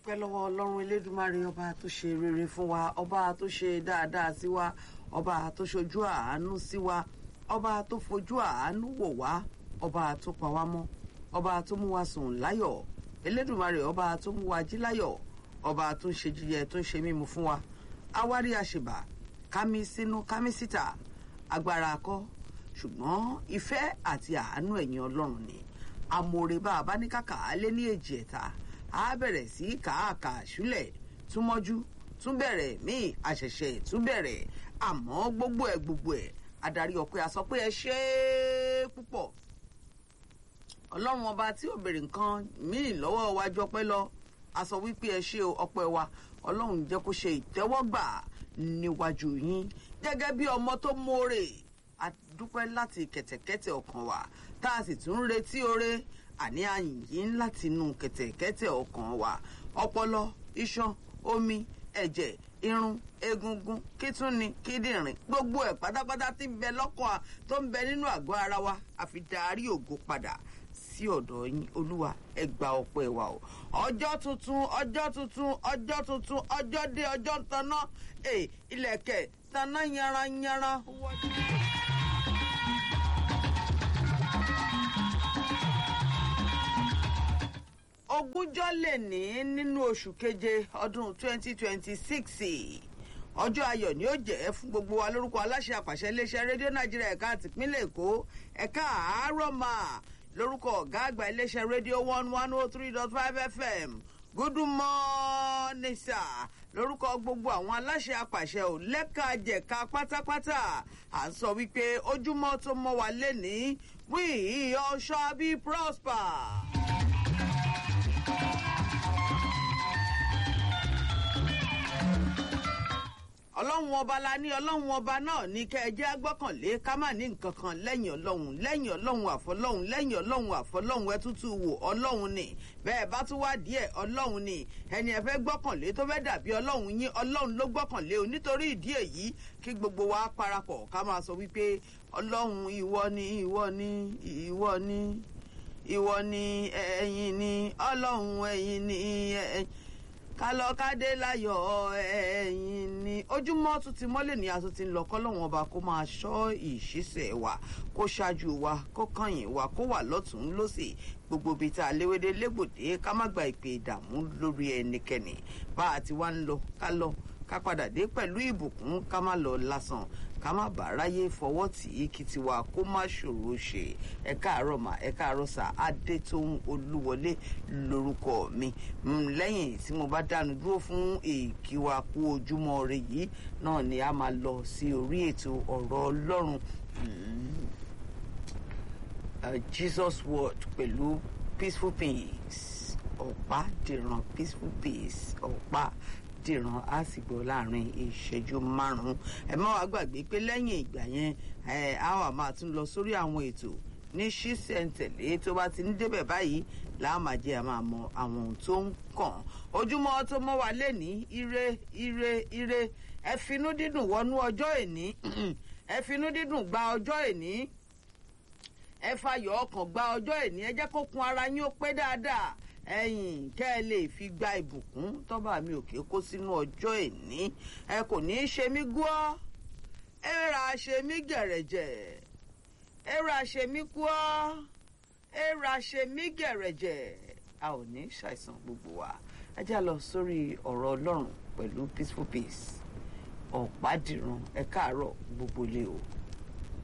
dúpẹ́ lọ́wọ́ ọlọ́run elédùmarè ọba tó ṣe rere fún wa ọba tó ṣe dáadáa sí wa ọba tó ṣojú àánú sí wa ọba tó fojú àánú wò wá ọba tó pa wá mọ́ ọba tó mú wa sùn láyọ̀ elédùmarè ọba tó mú wa jí láyọ̀ ọba tó ń ṣe jíjẹ tó ń ṣe mímu fún wa awárí àṣebà kámi sínú kámi síta agbára akọ ṣùgbọ́n ìfẹ́ àti àánú ẹ̀yìn ọlọ́run ni amòrè bá a bá ní kàkà á lé ní èjì ẹ̀ta á bẹ̀rẹ̀ sí kàákà ṣúlẹ̀ túmọ́jú tún bẹ̀rẹ̀ míì àṣẹ̀ṣẹ̀ tún bẹ̀rẹ̀ àmọ́ gbogbo ẹ̀ gbogbo ẹ̀ adarí ọpẹ́ a sọ pé ẹ ṣe é púpọ̀ ọlọ́run ọba tí ò béèrè nǹkan míì lọ́wọ́ wa jọpẹ́ lọ a sọ wípé ẹ ṣe ọpẹ́ wa ọlọ́run jẹ́ kó ṣe ìtẹ́wọ́gbà níwájú yín gẹ́gẹ́ bí ọmọ tó mórè a dúpẹ́ láti kẹ̀tẹ̀kẹ̀tẹ̀ ọkàn wa tá a sì tún ń retí oore àní àyìn láti inú kẹ̀tẹ̀kẹ̀tẹ̀ ọkàn wa ọpọlọ iṣan omi ẹ̀jẹ̀ irun egungun kítúni kíndìnrín gbogbo ẹ̀ pátápátá tí ń bẹ lọ́kàn tó ń bẹ nínú àgọ́ ara wa àfi darí ògo padà sí ọ̀dọ̀ yín olúwa ẹ gba ọpẹ́ wa o ọjọ́ tuntun ọjọ́ tuntun ọjọ́ tuntun ọjọ́ dé ọjọ́ ń taná ilẹ̀kẹ̀ taná yanranyanran. ogúnjọ́ lè ní nínú oṣù keje ọdún 2026 ọjọ́ ayọ̀ ni ó jẹ́ fún gbogbo wa lórúkọ aláṣẹ àpàṣẹ iléeṣẹ́ rédíò nàìjíríà ẹ̀ka àtìpínlẹ̀ èkó ẹ̀ka àárọ̀ máa lórúkọ ọ̀gá àgbà iléeṣẹ́ rédíò one one oh three dot five fm good morning sir lórúkọ gbogbo àwọn aláṣẹ àpàṣẹ ò lẹ́ka jẹ̀ka pátápátá à ń sọ wípé ojúmọ́ tó mọ́ wa lẹ́ni we all shall be prosper. ọlọ́run ọba la ní ọlọ́run ọba náà ní kẹ́ ẹ jẹ́ agbọ́kànlé ká má ní nǹkan kan lẹ́yìn ọlọ́run lẹ́yìn ọlọ́run àfọlọ́run lẹ́yìn ọlọ́run àfọlọ́run ẹ tútù wò ọlọ́run ni bẹ́ẹ̀ bá tún wá díẹ̀ ọlọ́run ni ẹni ẹ fẹ́ gbọ́kànlé tó fẹ́ dàbí ọlọ́run yín ọlọ́run ló gbọ́kànlé o nítorí ìdí èyí kí gbogbo wa parapọ̀ ká máa sọ wípé ọlọ́run ìwọ ni ìwọ ni ìwọ ni ìwọ ni ẹ̀yin ni ọlọ́run ẹ̀yin ni ẹ̀yin kálọ kádé láyọ̀ ẹ̀yìn ni ojúmọ́ tún ti mọ́lẹ̀ ní aṣọ ti ń lọ kọ́lọ́wọ́n ọba kó máa ṣọ́ ìṣísẹ̀ wa kó ṣáájú wa kó kànyìn wa kó wà lọ́tún lọ́sẹ̀ gbogbo ibi tá a léwédé légbòdé ká má gba ìpè ìdààmú lórí ẹnikẹ́ni bá a ti wá ń lọ ká lọ ká padà dé pẹ̀lú ìbùkún ká má lọ lásán ká má bàa ráyè fọwọ́ tì í kí tiwa kó má ṣòro ṣe ẹ káàárọ̀ mà ẹ káàárọ̀ sà adétóhun olúwọlé lórúkọ mi lẹ́yìn tí mo bá dánu dúró fún èkìwà kú ojúmọ́ rẹ yìí náà ni a máa lọ sí orí ètò ọ̀rọ̀ ọlọ́run jesus word pẹ̀lú peaceful peace ọ̀pá dìran peaceful peace ọ̀pá dìran á sì gbọ́ láàrin ìṣẹ́jú márùn-ún ẹ má wàá gbàgbé pé lẹ́yìn ìgbà yẹn a wà máa tún lọ sórí àwọn ètò ní ṣísẹ̀ntẹ̀lé tó bá ti ń débẹ̀ báyìí láàmàjẹ́ a máa mọ àwọn ohun tó ń kàn ojúmọ́ tó mọ́ wa lẹ́ni ire ire ire ẹ finú dídùn wọnú ọjọ́ èní ẹ finú dídùn gba ọjọ́ èní ẹ fayọ̀ ọkàn gba ọjọ́ èní ẹ jẹ́ kó kun ara yín ó pé dáadáa ẹyìn kẹ́ ẹ lè fi gba ìbùkún tọ́ba mi ò kí kó sínú ọjọ́ ìní ẹ kò ní í ṣe mí gbọ́ ẹ ra ṣe mí gẹ̀rẹ̀jẹ̀ ẹ ra ṣe mí gbọ́ ẹ ra ṣe mí gẹ̀rẹ̀jẹ̀ a ò ní ṣàìsàn gbogbo wa ẹ já lọ sórí ọ̀rọ̀ ọlọ́run pẹ̀lú peaceful peace ọ̀pá dìran ẹ káàárọ̀ gbogbo lé o.